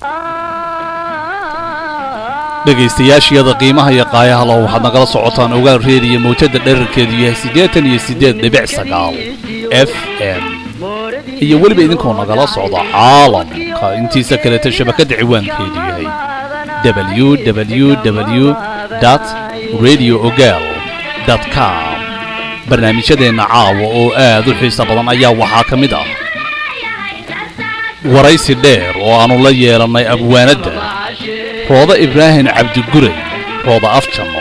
dhegaystayaashiyada qiimaha iyo qaayaha lo waxaad nagala socotaan ogaal reediyo mawjada dherarkeedu yahay siddeetan iyo siddeed dhibic sagaal f m iyo weliba idinkoo nagala socda caalamka intiisa kaleeta shabakadda ciwaankeedu yahay w w w dt radio ogaal dt com barnaamijyadeenna caawa oo aad u xiisa badan ayaa waxaa ka mid ah waraysi dheer oo aannu la yeelannay abwaanadda rooda ibraahim cabdiguray rooda afjanno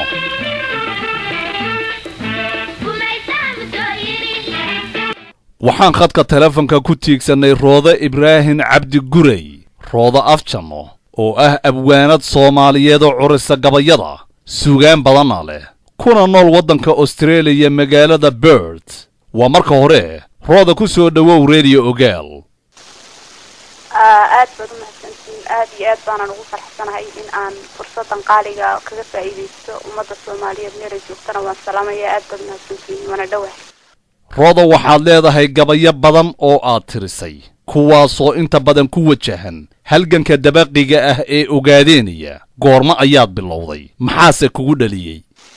waxaan khadka telefonka ku tiigsannay rooda ibraahim cabdiguray rooda afjanno oo ah abwaanad soomaaliyeed oo curisa gabayada suugaan badanna leh kuna nool waddanka austreeliya magaalada bird waa marka hore rooda ku soo dhowow rediyo ogaal aad baad u mahadsantihiin aad iyo aad baanaan ugu farxsanahay in aan fursadan qaaliga kaga faa'iidaysto ummadda soomaaliyeed meelay joogtana waan salaamaya aad baad mahadsantihiin waana dhowah rooda waxaad leedahay gabayo badan oo aad tirisay kuwaasoo inta badan ku wajahan halganka dabaqiga ah ee ogaadeenaya goormo ayaad bilowday maxaase kugu dhaliyey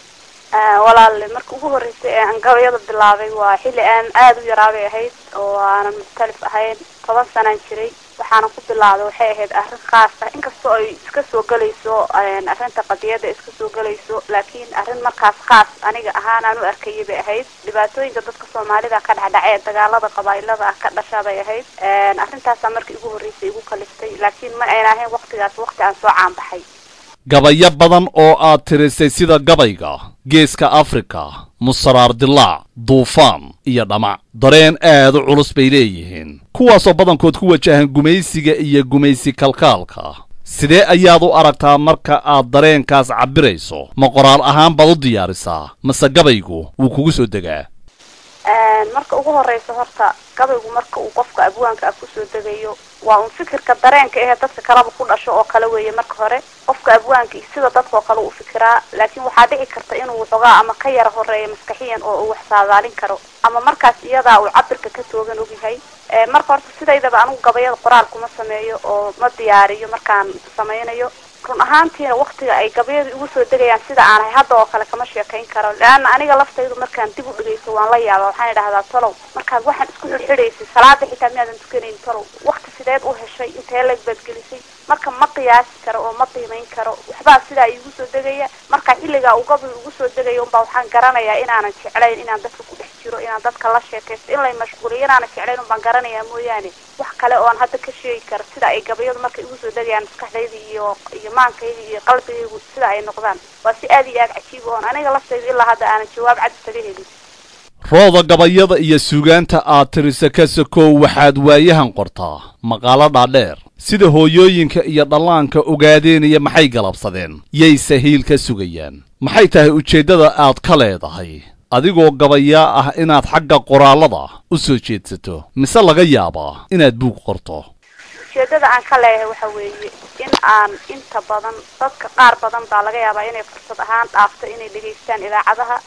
walaale marka ugu horreysay ee aan gabayada bilaabay waa xilli aan aada u yaraabay ahayd oo aanan mukhtalif ahayn toban sanaan jiray waxaana ku bilaabay waxay ahayd arrin khaas ah inkastoo ay iska soo gelayso arrinta qadiyadda iska soo gelayso laakiin arrin markaas khaas aniga ahaan aan u arkayay bay ahayd dhibaatooyinka dadka soomaalida ka dhexdhace ee dagaalada qabaa'ilada ah ka dhasha bay ahayd arrintaasaa markii ugu horreysay igu kaliftay laakiin ma ayna ahayn waktigaas wakti aan soo caanbaxay gabayo badan oo aad tirisay sida gabayga geeska afrika musaraar dilaac duufaan iyo dhamac dareen aad u culus bay leeyihiin kuwaasoo badankood ku wajahan gumaysiga iyo gumaysi kalkaalka sidee ayaad u aragtaa marka aad dareenkaas cabbirayso ma qoraal ahaan baad u diyaarisaa mase gabaygu wuu kugu soo degaa marka ugu horeysa horta gabaygu marka uu qofka abwaanka ah kusoo degayo waa un fikirka dareenka ahee dadka kaleba ku dhasho oo kale weeye marka hore qofka abwaanka sida dadkao kale uu fikiraa laakiin waxaa dhici karta inuu waxoogaa ama ka yara horeeyo maskaxiyan oo uu wax saadaalin karo ama markaas iyadaa uu cabirka ka toogan ogyahay marka horta sidaydaba anigu gabayada qoraal kuma sameeyo oo ma diyaariyo markaan sameynayo run ahaantiina waktiga ay gabayadu igu soo degayaan sida aanahay hadda oo kale kama sheekayn karo leanna aniga laftaydu markaan dib u dhigayso waan la yaaba waxaan idhahdaa tolow markaad waxaan isku xidxidhaysay salaada xitaa miyaadan tukanayn tolow wakti sideed u heshay intee lag baad gelisay marka ma qiyaasi karo oo ma qiimayn karo waxbaa sidaa igu soo degaya marka xilligaa uu gabay igu soo degayo unbaa waxaan garanayaa inaanan jeclayn inaan dadka ku dhex jiro inaan dadka la sheekaysto in lay mashquuliyo inaanan jeclayn unbaan garanayaa mooyaane wax kale oo aan hadda ka sheegi karo sida ay gabayadu markay igu soo degayaan maskaxdayda iyo iyo maankayda iyo qalbigaygu sida ay noqdaan waa si aad iyo aad cajiib oon aniga laftayda ilaa hadda aanan jawaab cad isaga helin rooda gabayada iyo suugaanta aad tirisa ka sokow waxaad waayahan qortaa maqaalo dhaadheer sida hooyooyinka iyo dhallaanka ogaadeenaya maxay galabsadeen yayse hiil ka sugayaan maxay tahay ujeeddada aad ka leedahay adigoo gabayaa ah inaad xagga qoraallada u soo jeedsato mise laga yaabaa inaad buug qorto ujeedada aan ka leeyahay waxa weeye in aan inta badan dadka qaar badan baa laga yaabaa inay fursad ahaan dhaafto inay dhegaystaan idaacadaha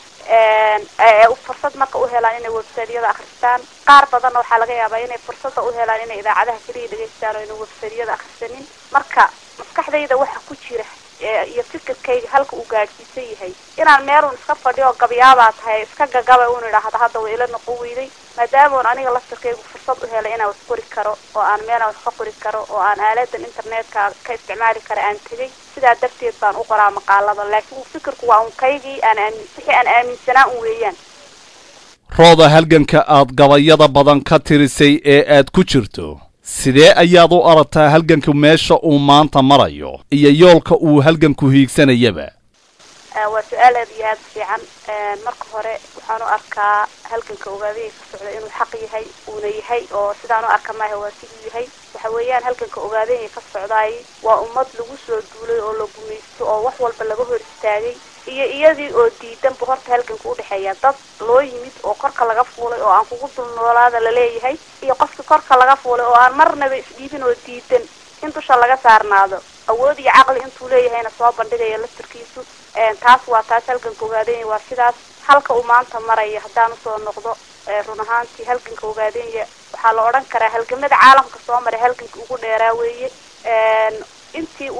fursad marka u helaan inay websiteyada akristaan qaar badanna waxaa laga yaabaa inay fursada u helaan inay idaacadaha keliya dhegaystaan oo ina websiteyada akrisanin marka maskaxdayda waxa ku jira iyo fikirkayga halka uu gaadhsiisan yahay inaan meelun iska fadhiyo gabyaadaa tahay iska gagaba un idhaahda hadda way ila noqon weyday maadaamoon aniga laftirkaygu fursad u helay inaan wax qori karo oo aan meelaan wax ka qori karo oo aan aaladan internetka ka isticmaali kara aan tegay sidaa darteed baan u qoraa maqaalada laakiin fikirku waa un kaygii aan aamin wixii aan aaminsanaa un weeyaan rooda halganka aad gabayada badan ka tirisay ee aad ku jirto sidee ayaad u aragtaa halganku meesha uu maanta marayo iyo yoolka uu halganku hiigsanayaba waa su-aal aad iyo aada fiican marka hore waxaan u arkaa halganka ogaadaya ka socda inuu xaq yahay uuna yahay oo sidaan u arka maaha waa siduu yahay waxa weeyaan halganka ogaadaya ka socdaay waa ummad lagu soo duulay oo la gumaysto oo wax walba laga hor istaagay iyo iyadii oo diidanba horta halganka udhexeeya dad loo yimid oo korka laga fuulay oo aan kugu dul noolaada laleeyahay iyo qofkii korka laga fuulay oo aan marnaba isdhiibin oo diidan in dusha laga saarnaado awood iyo caqli intuu leeyahayna soo bandhigaya laftarkiisu taas waa taas halganka ogaadenya waa sidaas halka uu maanta maraya haddaan usoo noqdo run ahaantii halganka ogaadenya waxaa la odhan karaa halgamada caalamka soo maray halganka ugu dheeraa weeye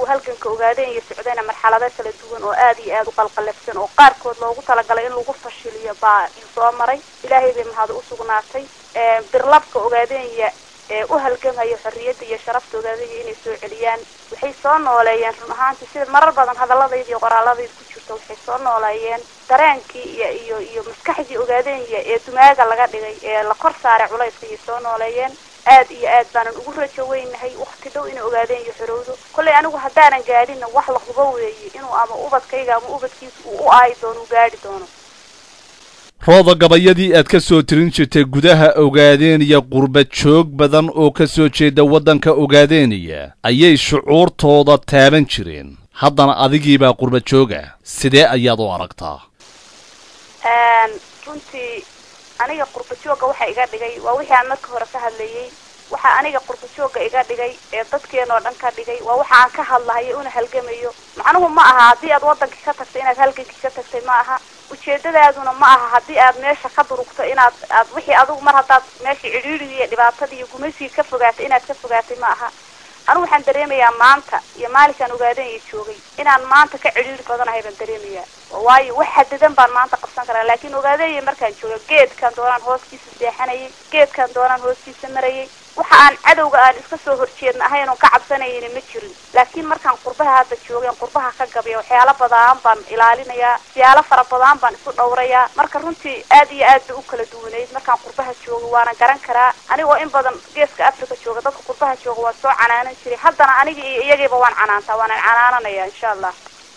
halganka ogaadeen iyo socdayna marxalado kala duwan oo aad iyo aad u qalqalafsan oo qaarkood loogu talagalay in lagu fashiliyo baa soo maray ilaahay bay mahad u sugnaatay birlabka ogaadeenya ee u halgamaya xorriyadda iyo sharafta ogaadaya inay soo celiyaan waxay soo nooleeyeen run ahaantii sida marar badan hadaladayda iyo qoraaladayda ku jirta waxay soo nooleeyeen dareenkii iyo iyo iyo maskaxdii ogaadeenya ee dumaaga laga dhigay ee la kor saaray culayska ayay soo nooleeyeen aad iyo aad baanan ugu rajo weynahay wakti dhow inay ogaadeen iyo xorowdo kollay anigu haddaanan gaadhinna wax la hubo weeye inuu ama ubadkayga ama ubadkiisa uu u aayi doono u gaadhi doono rooda gabayadii aad ka soo tirin jirtay gudaha ogaadeeniya qurba joog badan oo ka soo jeeda waddanka ogaadeeniya ayay shucuurtooda taaban jireen haddana adigiibaa qurba jooga sidee ayaad u aragtaa runtii aniga qurba joogga waxa iga dhigay waa wixii aan marka hore ka hadlayay waxa aniga qurba joogga iga dhigay ee dadkeen oo dhan ka dhigay waa waxa aan ka hadlahayo una halgamayo macnuhu ma aha haddii aad waddankii ka tagtay inaad halgankii ka tagtay ma aha ujeedadaaduna ma aha haddii aad meesha ka durugto inaad aad wixii adigu mar haddaad meesha cidhiidhigii iyo dhibaatadii iyo gumaysigii ka fogaatay inaad ka fogaatay ma aha anigu waxaan dareemayaa maanta iyo maalinkaan ogaadanya joogay inaan maanta ka cidhiidhi badanahay baan dareemayaa waayo wax xadidan baan maanta qabsan karaa laakiin ogaadanya markaan jooga geedkaan doonaan hooskiisa seexanayay geedkaan doonaan hooskiisa marayay waxa aan cadowga aan iska soo horjeedna ahayn oon ka cabsanayna ma jirin laakiin markaan qurbaha hadda joogeen qurbaha ka gabaya waxyaalo badaan baan ilaalinayaa siyaalo fara badaan baan isu dhowrayaa marka runtii aad iyo aad bay u kala duwanayd markaan qurbaha jooga waana garan karaa anigoo in badan geeska africa jooga dadka qurbaha jooga waa soo canaanan jiray haddana aniga iyo iyagiiba waan canaantaa waanan canaananaya insha allah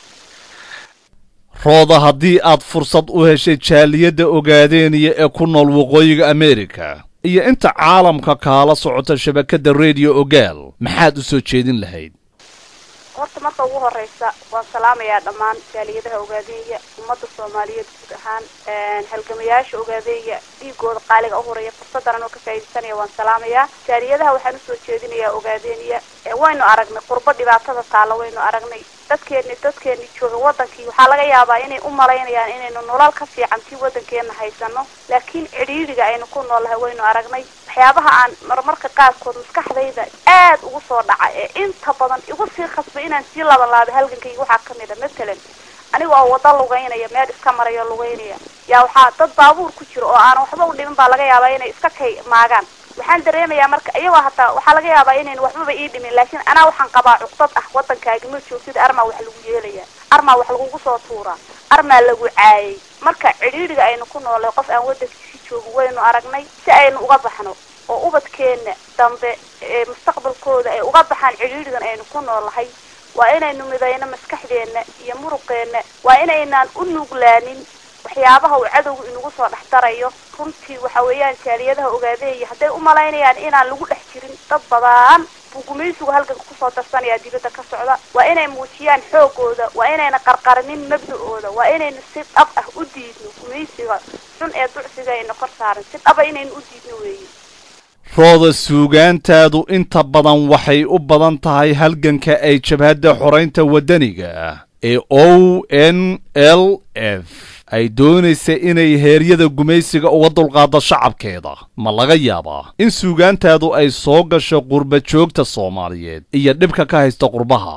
rooda haddii aad fursad u heshay jaaliyadda ogaadeeniya ee ku nool waqooyiga amerika iyo inta caalamka kaala socota shabakadda rediyo ogaal maxaad u soo jeedin lahayd horta marka ugu horeysa waan salaamayaa dhammaan jaaliyadaha ogaadeeya ummadda soomaaliyeed guud ahaan halgamayaasha ogaadeeya dhiigooda qaaliga u horeeya fursaddan oo ka faa'iidaysanaya waan salaamayaa jaaliyadaha waxaan usoo jeedinayaa ogaadeeniya waynu aragnay qurbo dhibaatada taalla waynu aragnay dadkeeni dadkeeni jooga wadankii waxaa laga yaabaa inay u malaynayaan inaynu nolol ka fiican tii wadankeena haysano laakiin cidhiidhiga aynu ku noolnahay waynu aragnay waxyaabaha aan marmarka qaarkood maskaxdayda aad ugu soo dhaca ee inta badan igu sii khasbay inaan sii laban laabay halgankayga waxaa kamid a matalan aniga oo wada lugeynaya meel iska maraya lugeynaya yaa waxaa dad baabuur ku jiro oo aanan waxba u dhimin baa laga yaabaa inay iska kay maagaan waxaan dareemayaa marka iyagoo hataa waxaa laga yaabaa inayn waxbaba ii dhimin laakiin anaa waxaan qabaa cuqdad ah waddankaagi ma joogtid armaa wax lagu yeelaya armaa wax lagugu soo tuuraa armaa lagu caayay marka cidhiidhiga aynu ku noolay qof aan waddankiisi joogin waynu aragnay si aynu uga baxno oo ubadkeena dambe ee mustaqbalkooda ay uga baxaan cidhiidhigan aynu ku noolahay waa inaynu midayno maskaxdeena iyo muruqeena waa inaynaan u nuglaanin waxyaabaha uu cadowga inagu soo dhex darayo runtii waxa weeyaan jaaliyadaha ogaadeeya hadday u malaynayaan inaan lagu dhex jirin dad badan buu gumaysigu halganka kusoo darsanayaa dibadda ka socda waa inay muujiyaan xoogooda waa inayna qarqarinin mabda-ooda waa inaynu si dhab ah u diidno gumaysiga xun ee ducsiga ayna kor saaran si dhaba inaynu u diidno weeye rooda suugaantaadu inta badan waxay u badan tahay halganka ay jabhadda xoraynta waddaniga ah ee o n l f ay doonaysa inay heeryada gumaysiga uga dulqaado shacabkeeda ma laga yaabaa in suugaantaadu ay soo gasho qurba joogta soomaaliyeed iyo dhibka ka haysta qurbaha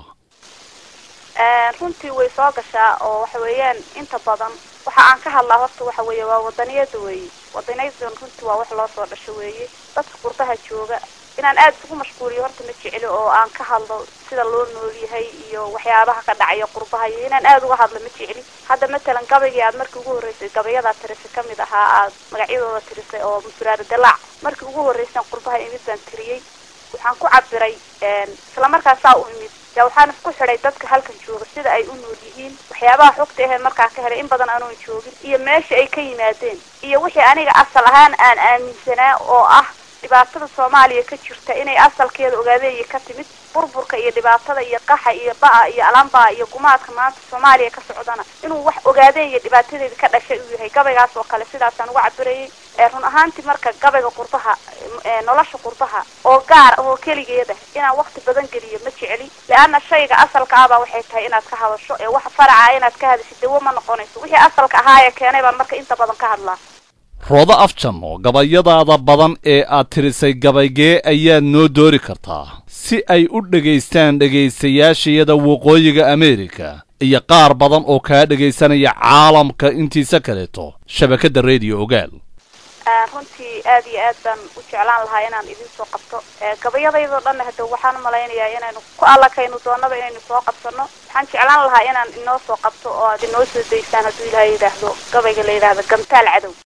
runtii way soo gashaa oo waxa weeyaan inta badan waxa aan ka hadlaa horta waxa weeye waa wadaniyada weeye wadaniyadan runtii waa wax loo soo dhasho weeye dadka qurbaha jooga inaan aada isugu mashquuliyo horta ma jecli oo aan ka hadlo sida loo nool yahay iyo waxyaabaha ka dhacaya qurbaha iyo inaan aada uga hadlo ma jecli hadda matalan gabaygii aad markii ugu horreysay gabayadaa tirisay kamid ahaa aad magacyadooda tirisay oo musuraari dalaac markii ugu horreysan qurbaha imid baan tiriyey waxaan ku cabiray isla markaasaa u imid yaa waxaan isku xidhay dadka halkan jooga sida ay u nool yihiin waxyaabaha xogta ahee markaa ka helay in badan anoon joogin iyo meesha ay ka yimaadeen iyo wixii aniga asal ahaan aan aaminsanaa oo ah dhibaatada soomaaliya ka jirta inay asalkeeda ogaadeeya ka timid burburka iyo dhibaatada iyo qaxa iyo ba-a iyo alambaa iyo gumaadka maanta soomaaliya ka socdana inuu wax ogaadeeya dhibaatadeeda ka dhashay uu yahay gabaygaas oo kale sidaasaan uga cabirayay run ahaantii marka gabayga qurbaha nolosha qurbaha oo gaar oo keligeeda inaan wakti badan geliyo ma jecli leanna shayga asalka ahbaa waxay tahay inaad ka hadasho ee waxa faraca inaad ka hadasho dawo ma noqonayso wixii asalka ahaa ee keenay baan marka inta badan ka hadlaa roodo afjanno gabayadaada badan ee aad tirisay gabaygee ayaad noo doori kartaa si ay u dhegaystaan dhegaystayaashayada waqooyiga ameerika iyo qaar badan oo kaa dhegaysanaya caalamka intiisa kaleeto shabakadda rediyo ogaal runtii aad iyo aad baan u jeclaan lahaa inaan idin soo qabto gabayadaydoo dhanna hade waxaan malaynayaa inaynu ku allakaynu doonaba inaynu soo qabsano waxaan jeclaan lahaa inaan inoo soo qabto oo aad inoo soo daysaan hadduu ilaahay yidhaahdo gabayga la yidhaahdo gamtaal cadow